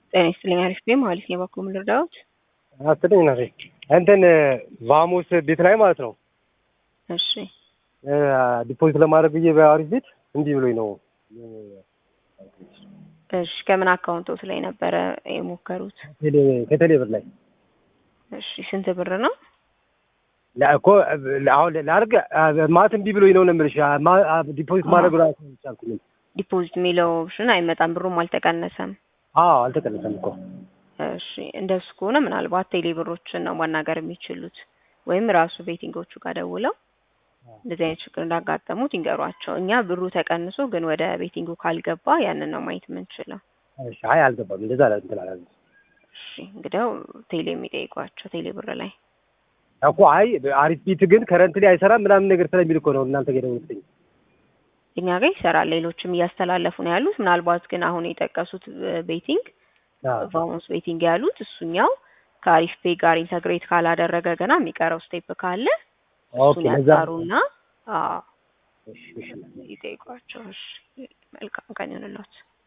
ጤና ይስጥልኝ። አሪፍ ቤ ማለት ነው። በኩል ምን ልርዳዎት? አስጥልኝ ና እንትን ቫሙስ ቤት ላይ ማለት ነው እሺ ዲፖዚት ለማድረግ ብዬ በአሪፍ ቤት እንዲህ ብሎኝ ነው። እሺ ከምን አካውንቶት ላይ ነበረ የሞከሩት? ከቴሌ ብር ላይ እሺ ስንት ብር ነው? እኮ አሁን ላድርግ ማለት እንዲህ ብሎኝ ነው ነው የምልሽ። ዲፖዚት ማድረግ ራሱ አልቻልኩም። ዲፖዚት የሚለው ኦፕሽን አይመጣም፣ ብሩም አልተቀነሰም። አዎ አልተቀነሰም እኮ። እሺ እንደሱ ከሆነ ምናልባት ቴሌ ብሮችን ነው ማናገር የሚችሉት ወይም ራሱ ቤቲንጎቹ ጋር ደውለው እንደዚህ አይነት ችግር እንዳጋጠሙት ይንገሯቸው። እኛ ብሩ ተቀንሶ ግን ወደ ቤቲንጉ ካልገባ ያንን ነው ማየት የምንችለው። እሺ አይ አልገባም፣ እንደዛ ላይ እንትን አላለም። እሺ እንግዲያው ቴሌ የሚጠይቋቸው ቴሌ ብር ላይ እኮ አይ አሪፍ ቤት ግን ከረንት ላይ አይሰራም ምናምን ነገር ስለሚል እኮ ነው እናንተ ጋር የደወልኩትኝ። እኛ ጋር ይሰራል፣ ሌሎችም እያስተላለፉ ነው ያሉት። ምናልባት ግን አሁን የጠቀሱት ቤቲንግ ቫሞስ ቤቲንግ ያሉት እሱኛው ከአሪፍ ፔ ጋር ኢንተግሬት ካላደረገ ገና የሚቀረው ስቴፕ ካለ እሱን ያጣሩና ይጠይቋቸው። እሺ መልካም ቀን ይሁንልዎት።